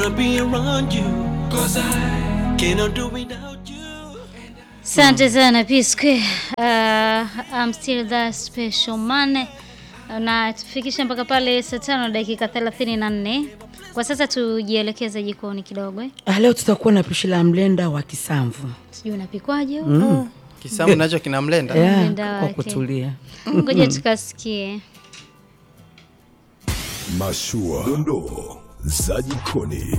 wanna be around you. Cause I cannot do without you. Asante sana P Square. Uh, I'm still that special man. Na tufikisha mpaka pale saa tano dakika thelathini na nne. Kwa sasa tujielekeze jikoni kidogo eh. Ah, Leo tutakuwa na pishi la mlenda wa kisamvu Sijui unapikwaje huko. Kisambu nacho kina mlenda. yeah, Mlenda kwa wake. kutulia. Ngoja tukasikie. Mashua, dondoo za jikoni.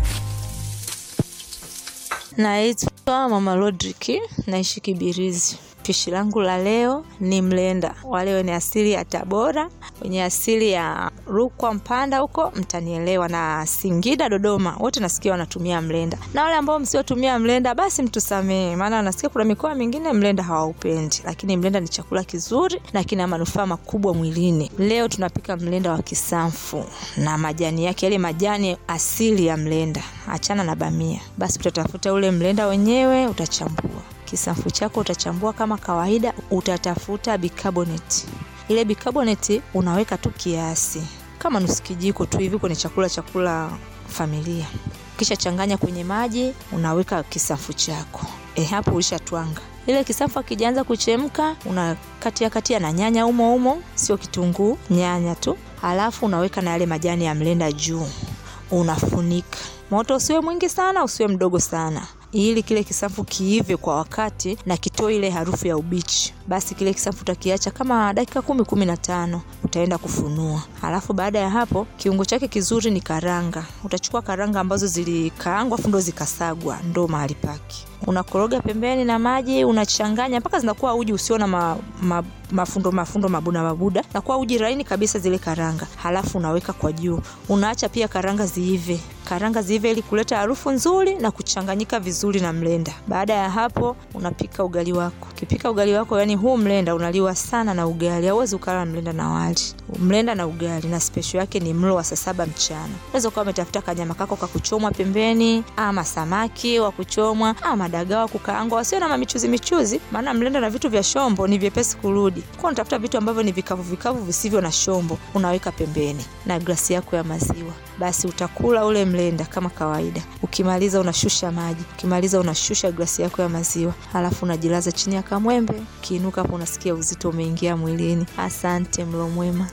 Naitwa Mama Rodrick, naishi Kibirizi. Pishi langu la leo ni mlenda. Wale wenye asili ya Tabora, wenye asili ya Rukwa, Mpanda huko mtanielewa, na Singida, Dodoma wote nasikia wanatumia mlenda, na wale ambao msiotumia mlenda basi mtusamee, maana nasikia kuna mikoa mingine mlenda hawaupendi, lakini mlenda ni chakula kizuri na kina manufaa makubwa mwilini. Leo tunapika mlenda wa kisamfu na majani yake, yale majani asili ya mlenda, achana na bamia. Basi utatafuta ule mlenda wenyewe, utachambua kisamfu chako utachambua kama kawaida, utatafuta bicarbonate. Ile bicarbonate unaweka tu kiasi kama nusu kijiko tu hivi kwenye chakula chakula familia, kisha changanya kwenye maji, unaweka kisamfu chako. E, hapo ulishatwanga ile kisamfu. Akijaanza kuchemka, unakatia katia na nyanya umo umo, sio kitunguu, nyanya tu, halafu unaweka na yale majani ya mlenda juu, unafunika. Moto usiwe mwingi sana, usiwe mdogo sana ili kile kisamfu kiive kwa wakati na kitoe ile harufu ya ubichi. Basi kile kisamfu utakiacha kama dakika kumi kumi na tano utaenda kufunua. Halafu baada ya hapo, kiungo chake kizuri ni karanga. Utachukua karanga ambazo zilikaangwa afu ndo zikasagwa, ndo mahali pake. Unakoroga pembeni na maji, unachanganya mpaka zinakuwa uji usio na ma, ma, mafundo mafundo mabuda mabuda, nakuwa uji laini kabisa zile karanga. Halafu unaweka kwa juu, unaacha pia karanga ziive, karanga ziive ili kuleta harufu nzuri na kuchanganyika vizuri na mlenda. Baada ya hapo, unapika ugali wako. Ukipika ugali wako, yani huu mlenda unaliwa sana na ugali, hauwezi ukala mlenda na wali. Mlenda na ugali na special yake ni mlo wa saa saba mchana. Unaweza ukawa umetafuta kanyama kako ka kuchomwa pembeni, ama samaki wa kuchomwa, ama dagaa wa kukaangwa, wasio na mamichuzi michuzi, maana mlenda na vitu vya shombo ni vyepesi kurudi. Kwa unatafuta vitu ambavyo ni vikavu vikavu visivyo na shombo, unaweka pembeni na glasi yako ya maziwa. Basi utakula ule mlenda kama kawaida. Ukimaliza unashusha maji, ukimaliza unashusha glasi yako ya maziwa, halafu unajilaza chini ya kamwembe. Ukiinuka hapo unasikia uzito umeingia mwilini. Asante, mlo mwema.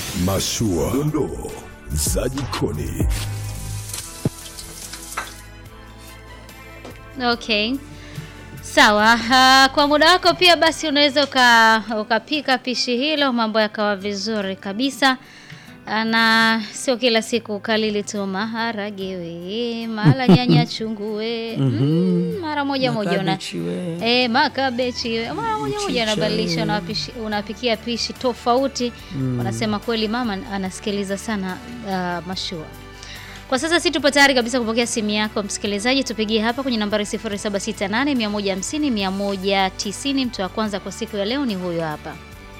Mashua, dondoo za jikoni. Okay. Sawa. Uh, kwa muda wako pia basi unaweza uka, ukapika pishi hilo mambo yakawa vizuri kabisa. Ah, na sio kila siku ukalili tu maharage we mara nyanya chungu we mm, mara moja moja una Makabichi we. Eh, makabechi we. mara moja moja Mchicha unabadilisha we. unapishi, unapikia pishi tofauti. Unasema kweli mama anasikiliza sana uh, mashua. Kwa sasa si tupo tayari kabisa kupokea simu yako msikilizaji, tupigie hapa kwenye nambari 0768 150 190. Mtu wa kwanza kwa siku ya leo ni huyo hapa.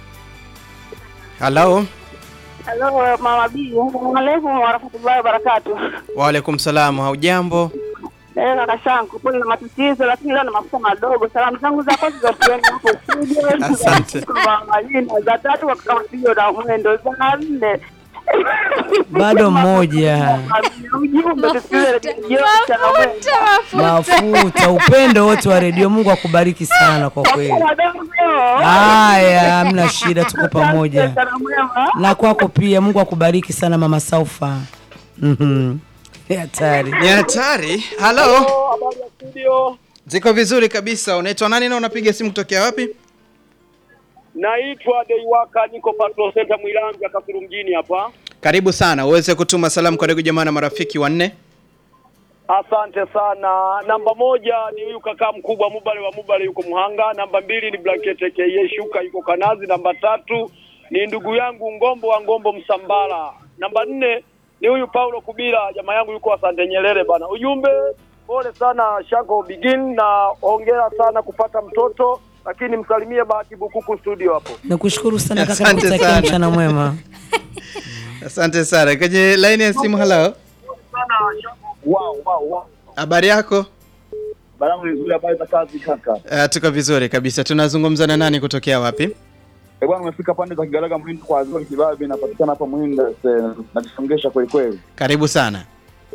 Halo. Halo mama Bi, assalamu alaikum warahmatullahi wabarakatuh. Waalaikum salaam. Haujambo? Eh, kaka shangu, pole na matatizo, lakini leo na mafuta madogo. Salamu zangu za kwanza za kueni hapo studio. Asante. Kwa majina za tatu kwa kama studio na mwendo za nne. Bado mmoja. Ujumbe tusikilize redio sana Mafuta, upendo wote wa redio. Mungu akubariki sana kwa kweli. Haya, hamna shida, tuko pamoja Sana mwema. na kwako pia. Mungu akubariki sana mama Saufa. Mhm. Hatari. Ni hatari. Halo. Habari ya studio. Ziko vizuri kabisa. Unaitwa nani na unapiga simu kutokea wapi? Naitwa Deiwaka, niko Patrol Center Mwilanzi Kasulu mjini hapa. Karibu sana. Uweze kutuma salamu kwa ndugu jamaa na marafiki wanne. Asante sana. Namba moja ni huyu kaka mkubwa Mubale wa Mubale yuko Muhanga. Namba mbili ni Blanket aka Shuka yuko Kanazi. Namba tatu ni ndugu yangu Ngombo wa Ngombo Msambala. Namba nne ni huyu Paulo Kubila jamaa yangu yuko Asante Nyerere bana. Ujumbe pole sana Shako Begin na hongera sana kupata mtoto lakini msalimie Bahati Bukuku studio hapo. Nakushukuru sana kaka, Asante nakutakia sana. mchana mwema. Asante sana. Kwenye line ya simu, halo. Wow, wow, wow. Habari yako? Balangu ni nzuri, habari za kazi kaka. Uh, tuko vizuri kabisa. Tunazungumza na nani kutokea wapi? Eh, bwana umefika pande za Kigaraga Mwindo kwa Azori Kibabe inapatikana hapa Mwindo eh, najisongesha kweli kweli. Karibu sana.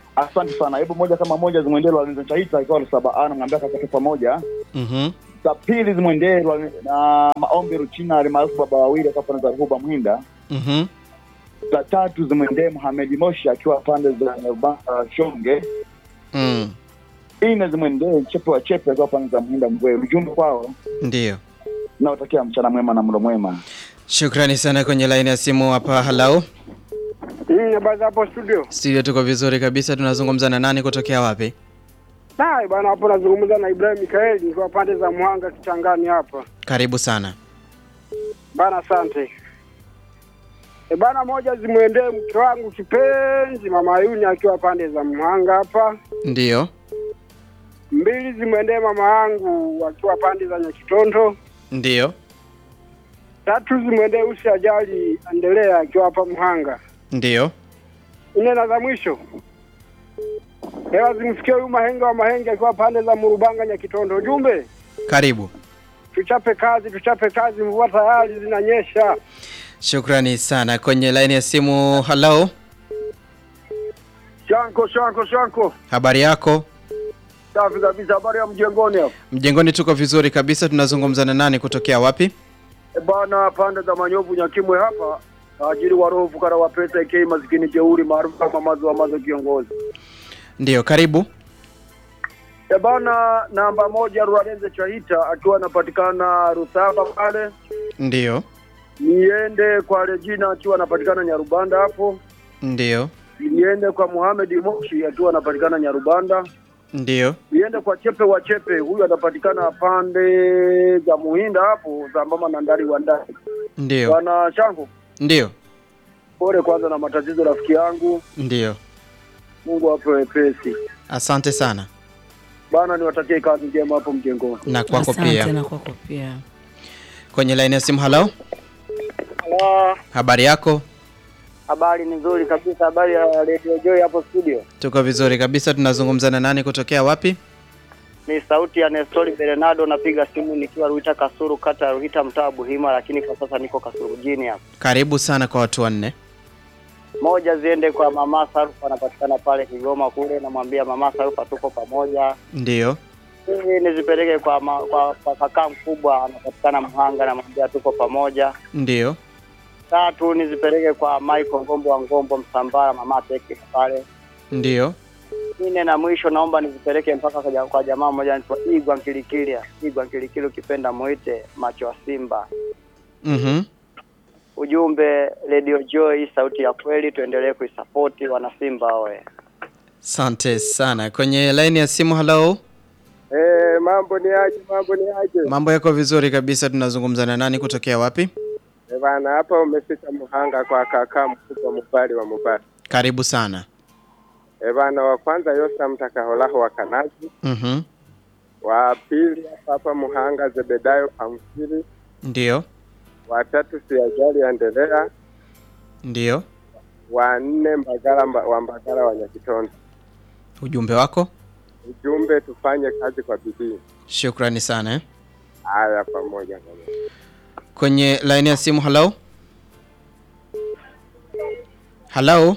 Asante sana. Hebu moja kama moja zimwendee Lwalenza Chaita ikiwa saba ana ngambia kakake pamoja. Mhm. Za pili zimwendee Lwa- na maombi Ruchina alimaarufu baba wawili akiwa pande za Ruhuba Mhinda. Mhm. Za tatu zimwendee Mohamed Moshi akiwa pande za Nyarubanda Shonge. Mm. Nne zimwendee Chepe wa Chepe akiwa pande za Mhinda Mgwe. Ujumbe kwao Ndio. naotakia mchana mwema na mlo mwema. Shukrani sana kwenye laini ya simu hapa. Hello. Mm, habari za hapo studio. Studio tuko vizuri kabisa. Tunazungumza na nani kutokea wapi? Hai bwana, hapo nazungumza na Ibrahim Mikaeli nikiwa pande za Mwanga Kichangani hapa. Karibu sana. Bana, asante. E bana, moja zimwendee mke wangu kipenzi mama Yuni akiwa pande za Mwanga hapa. Ndio. Mbili zimwendee mama yangu akiwa pande za Nyakitondo. Ndio. Tatu zimwendee Usi Ajali Endelea akiwa hapa Mhanga. Ndio. Nne na za mwisho hewa zimfikie huyu Mahenge wa Mahenge akiwa pande za Murubanga Nyakitondo. Ujumbe Karibu. tuchape kazi, tuchape kazi, mvua tayari zinanyesha. Shukrani sana kwenye laini ya simu. Hello. Shanko, shanko, shanko. Habari yako? Safi kabisa. Habari ya mjengoni hapo? Mjengoni tuko vizuri kabisa. Tunazungumza na nani kutokea wapi? E bana, pande za Manyovu Nyakimwe hapa. Tajiri wa roho fukara wa pesa ikei maskini jeuri maarufu kama mazo wa mazo kiongozi. Ndio, karibu. E bana, namba moja Rwalenze Chaita akiwa anapatikana Rusaba pale. Ndio. Niende kwa Regina akiwa anapatikana Nyarubanda hapo. Ndio. Niende kwa Mohamed Moshi akiwa anapatikana Nyarubanda. Ndio. Niende kwa Chepe wa Chepe, huyu anapatikana pande za Muhinda hapo sambamba na Ndari wa Ndari. Ndio. Bwana Shango, Ndio. pole kwanza na matatizo rafiki yangu. Ndio. Mungu ape wepesi. Asante sana. Bana, niwatakie kazi njema hapo mjengoni. Na kwako Asante pia. na kwako pia. Kwenye laini ya simu. Hello. Halo, Habari yako? habari ni nzuri kabisa. Habari ya Radio Joy hapo studio. Tuko vizuri kabisa. Tunazungumza na nani kutokea wapi? Ni sauti ya Nestori Bernardo, napiga simu nikiwa Ruita Kasuru, kata ya Ruita, mtaa wa Buhima, lakini kwa sasa niko Kasuru mjini hapa. Karibu sana kwa watu wanne. Moja ziende kwa mama Sarufa, anapatikana pale Kigoma kule, namwambia mama Sarufa tuko pamoja. Ndio. Hizi nizipeleke kwa, ma, kwa, kwa kaka mkubwa anapatikana Mhanga, namwambia tuko pamoja. Ndio. Tatu nizipeleke kwa Michael Ngombo wa Ngombo Msambara, mama Teke pale. Ndio. Nne na mwisho naomba nizipeleke mpaka kwa, ja- kwa jamaa mmoja anaitwa Igwa Nkilikilia. Igwa Nkilikili ukipenda muite macho ya Simba. Mhm. Ujumbe Radio Joy, sauti ya kweli, tuendelee kuisapoti wana Simba oe. Asante sana. Kwenye laini ya simu. Hello. Eh, mambo ni aje? Mambo ni aje? Mambo yako vizuri kabisa. Tunazungumza na nani kutokea wapi? Eh, bana hapa umefika Muhanga kwa kaka mkubwa Mubali wa Mubali. Karibu sana. Eh, bana wa kwanza Yosa Mtakaholaho wa Kanazi, Mhm. wa pili hapa hapa Muhanga Zebedayo Pamfili, Ndio. wa tatu Siajali Endelea, Ndio. wa nne Mbagala mba, wa Mbagala wa Nyakitondo. Ujumbe wako? Ujumbe tufanye kazi kwa bidii. Shukrani sana. Eh. Haya, pamoja pamoja. Kwenye laini ya simu. Hello. Hello.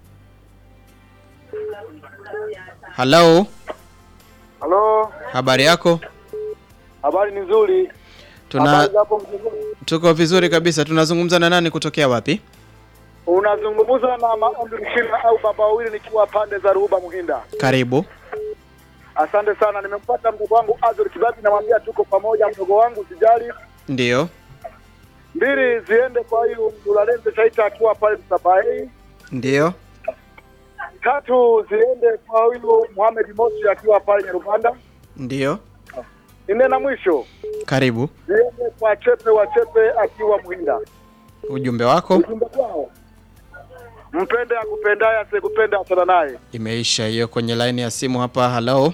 Hello. Halo, Habari yako? habari ni nzuri. Tuna Habari za hapo mjengoni? tuko vizuri kabisa. Tunazungumza na nani kutokea wapi? Unazungumza na maombi Mshina au baba wawili nikiwa pande za Ruhuba Muhinda. Karibu. Asante sana, nimempata mdogo wangu Azur Kibabi, namwambia tuko pamoja, mdogo wangu sijali. Ndio. Mbili ziende kwa hiyo Mulalenze Chaita akiwa pale Msabai. Ndio. Tatu ziende kwa huyu Mohamed Mosi akiwa pale Nyarubanda. Ndio. Nne na mwisho Karibu. ziende kwa Chepe wa Chepe akiwa Muhinda. Ujumbe wako Ujumbe kwao, mpende akupendaye, asikupenda achana naye. imeisha hiyo. Kwenye laini ya simu hapa. Hello.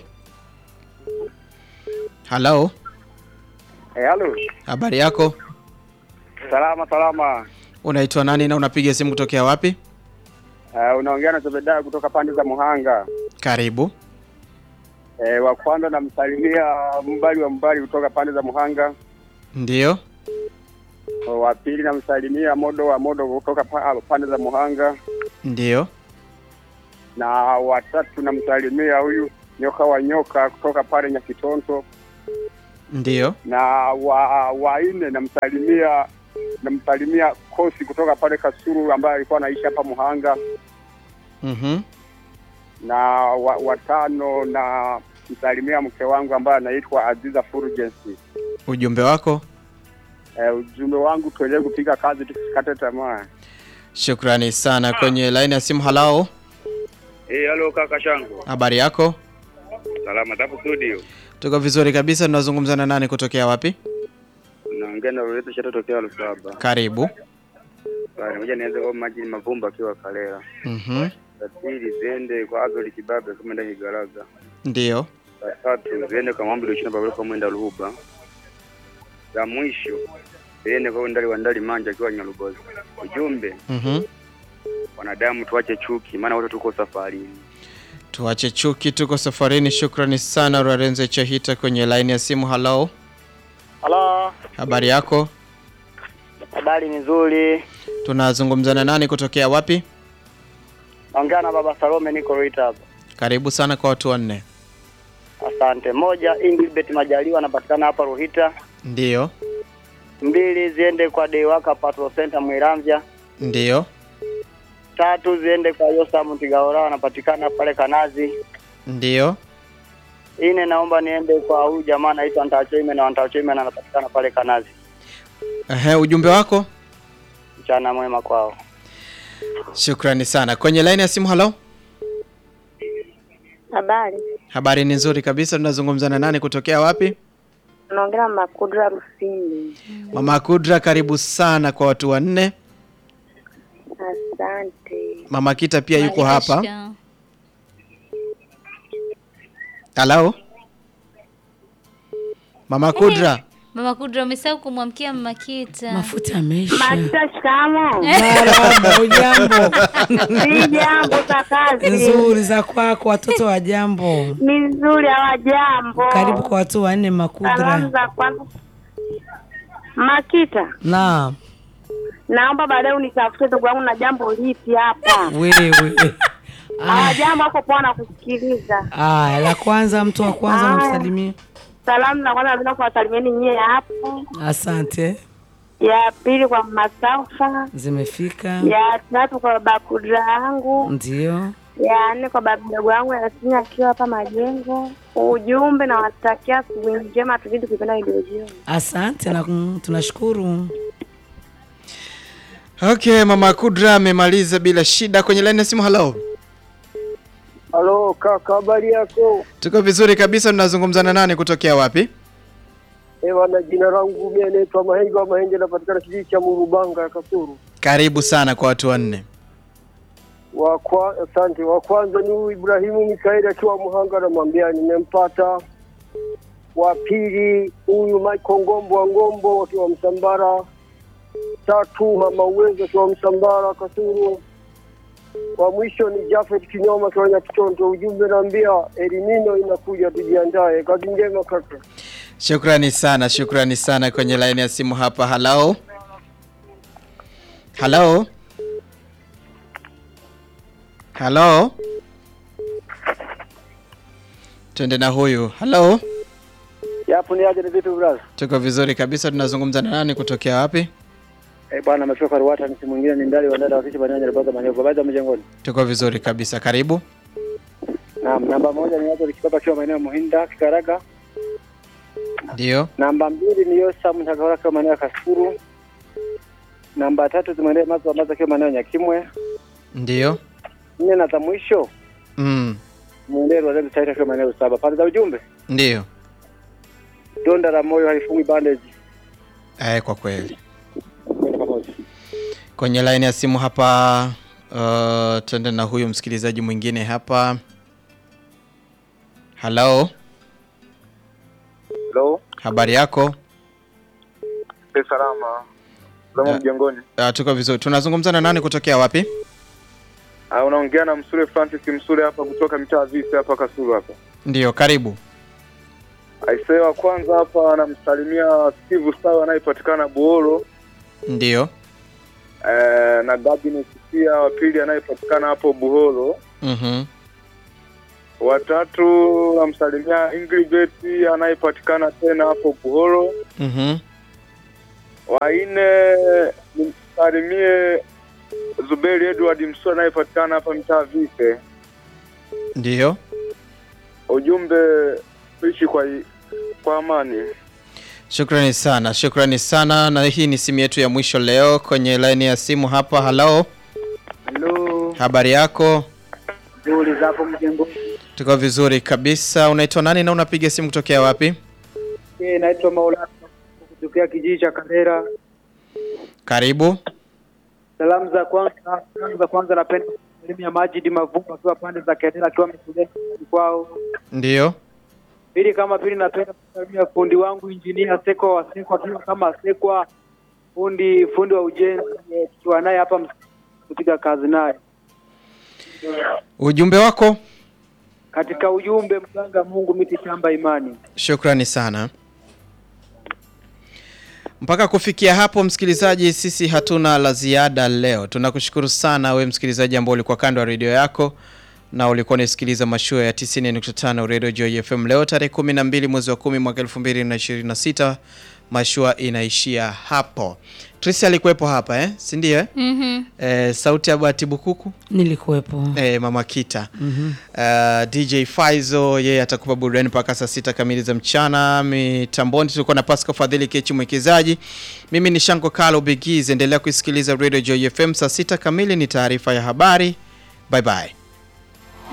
Hello. Eh, halo. Habari yako? Salama salama. Unaitwa nani na unapiga simu kutokea wapi? Uh, unaongea na Zebedaya kutoka pande za Muhanga. Karibu. Eh, wa kwanza namsalimia Mbali wa Mbali kutoka pande za Muhanga. Ndio. Wa pili namsalimia Modo wa Modo kutoka pa- pande za Muhanga. Ndio. na watatu namsalimia huyu nyoka wa nyoka kutoka pale Nyakitonto, Ndiyo. na wa wa nne namsalimia namsalimia Kosi kutoka pale Kasuru ambaye alikuwa anaishi hapa Muhanga, Mhm. na wa, watano na msalimia mke wangu ambaye anaitwa Aziza Fulgence. Ujumbe wako? Eh, ujumbe wangu tuendelee kupiga kazi tusikate tamaa. Shukrani sana. Kwenye laini ya simu, halao, Eh, halo kaka Shango. habari yako? Salama tapo studio. Tuko vizuri kabisa. Tunazungumza na nani kutokea wapi? Naongea na Loreto Shato tokea Lusaba. Karibu. Bali ngoja nianze kwa maji mavumba akiwa Kalela. Mhm. Za pili ziende kwa Azoli Kibabe kama ndani Igaraga. Ndiyo. Za tatu ziende kwa Mambo Luchina Babalo kwa mwenda Ruhuba. Za mwisho ziende kwa Ndali wa Ndali Manja akiwa Nyarugozi. Ujumbe Mhm. wanadamu tuache chuki maana wote tuko safarini. Tuache chuki, tuko safarini. Shukrani sana Rarenze Chahita kwenye laini ya simu. Halao, Halo, habari yako? habari ni nzuri. Tunazungumza na nani kutokea wapi? Naongea na baba Salome, niko Ruita hapa. Karibu sana kwa watu wanne. Asante. Moja, Ingilbert Majaliwa anapatikana hapa Ruhita. Ndiyo. Mbili, ziende kwa Deiwaka Patrol Center Mwiramvya. Ndiyo. Tatu, ziende kwa Yosa Mtigaora anapatikana pale Kanazi. Ndiyo. Ine, naomba niende kwa huyu jamaa anaitwa Ntachoime na Ntachoime anapatikana pale Kanazi. Ehe, ujumbe wako? Mchana mwema kwao. Shukrani sana. Kwenye laini ya simu, halo. Habari, Habari ni nzuri kabisa. Tunazungumza na nani kutokea wapi? naongea na Makudra Rusini. Mama Kudra, karibu sana kwa watu wanne. Asante. Mama Kita pia yuko hapa. Maisha. Halo. Mama Kudra. Mama Kudra umesahau kumwamkia Mama Kita. Mafuta yameisha. Makita, shikamo. Marahaba, ujambo? Si jambo za kazi. Nzuri za kwako, watoto wa jambo. Ni nzuri, hawajambo. Karibu kwa watu wanne Salamu Makudra. za kwanza. Makita, Naam, naomba baadaye unitafute ndugu wangu na jambo lipi hapa. wewe. Hawajambo hapo poa na kusikiliza. Aya, la kwanza, mtu wa kwanza Aya. unamsalimia. Salamu za kwanza napenda kuwasalimieni nyie hapo. Asante, Ya pili kwa Masaufa. zimefika. Ya tatu kwa baba Kudra yangu. Ndio. ya nne kwa babu mdogo wangu Yasini akiwa hapa Majengo. Ujumbe na watakia asubuhi njema, tuzidi kuipenda video jioni. Asante na mm, tunashukuru. Okay, Mama Kudra amemaliza bila shida. Kwenye laini ya simu, halo. Halo kaka, habari yako? Tuko vizuri kabisa. Tunazungumza na nani kutokea wapi? Ewa, na jina langu mimi naitwa Mahenge wa Mahenge, napatikana kijiji cha Murubanga ya Kasuru. Karibu sana kwa watu wanne. Wa kwa, asante. Wa kwanza ni huyu Ibrahimu Mikaeli akiwa Muhanga, namwambia nimempata. Wa pili huyu Michael Ngombo wa Ngombo akiwa Msambara. Tatu mama Uwezo akiwa Msambara Kasuru. Wa mwisho ni Jafet Kinyoma akiwa Nyakitonto. Ujumbe naambia elimino inakuja, tujiandae. Kazi njema kaka. Shukrani sana, shukrani sana. Kwenye laini ya simu hapa, halo. Halo. Halo. Twende na huyu. Halo. Yapo ni aje ni vipi brother? Tuko vizuri kabisa. Tunazungumza na nani kutokea wapi? Eh, bwana ametoka Ruata, ni mwingine ni ndali wa ndali wakishi banyanya baza manyoka baza mjengoni. Tuko vizuri kabisa. Karibu. Naam, namba moja ni watu likipapa kiwa maeneo ya Muhinda Kikaraga. Ndio. Namba mbili ni Yosa Mtagawala kiwa maeneo ya Kasuru. Namba tatu zimwendee Mazo Mazo kiwa maeneo ya Nyakimwe. Ndio. Nne na za mwisho Mm. mwendee Rwazeli Taita kiwa maeneo ya saba. Pande za ujumbe Ndio. donda la moyo halifungwi bandage. Eh, kwa kweli. Kwenda pamoja. Kwenye laini ya simu hapa uh, tuende na huyu msikilizaji mwingine hapa. Halo, Hello, habari yako? e salama. Salama Ya. mjengoni. Uh, tuko vizuri. Tunazungumza na nani kutokea wapi? Ah, unaongea na Msule Francis Msule hapa kutoka mtaa wa Visi hapa Kasulu hapa. Ndio, karibu. Aisee wa kwanza hapa anamsalimia Steve Sawa anayepatikana Buhoro Ndio. eh, na Gabinus pia wa pili anayepatikana hapo Buhoro Mhm. Watatu namsalimia Inglibet anayepatikana tena hapo Buhoro. Mhm. Wa nne nimsalimie Zuberi Edward Msua anayepatikana hapa mtaa Vike. Ndiyo. Ujumbe tuishi kwa kwa amani. Shukrani sana, shukrani sana. Na hii ni simu yetu ya mwisho leo kwenye laini ya simu hapa. Halo, Halo, habari yako? nzuri za hapo mjengo. Tuko vizuri kabisa. Unaitwa nani na unapiga simu kutokea wapi? Eh, naitwa Maulana kutokea kijiji cha Kandera. Karibu. Salamu za kwanza, salamu za kwanza napenda kusalimia Majidi Mavumba akiwa pande za Kandera akiwa ametulia nyumbani kwao. Ndiyo. Pili kama pili napenda kusalimia fundi wangu injinia Seko wa Seko akiwa kama Sekwa fundi fundi wa ujenzi eh, tukiwa naye hapa ms- kupiga kazi naye. Ujumbe wako? Katika ujumbe mganga Mungu miti shamba imani. Shukrani sana. Mpaka kufikia hapo, msikilizaji, sisi hatuna la ziada leo. Tunakushukuru sana we msikilizaji ambao ulikuwa kando ya redio yako na ulikuwa unasikiliza mashua ya 90.5 Radio Joy FM leo tarehe 12 mwezi wa 10 mwaka 2026. Mashua inaishia hapo. Trisi alikuwepo hapa eh, si ndio eh? Mhm. Eh, sauti ya Bahati Bukuku Nilikuwepo. eh, Mama Kita Mhm. Uh, DJ Faizo yeye atakupa burudani mpaka saa sita kamili za mchana. Mitamboni tulikuwa na Pascal Fadhili Kechi mwekezaji. Mimi ni Shanko Kalo Bigiz, endelea kuisikiliza Radio Joy FM. Saa sita kamili ni taarifa ya habari. Bye bye.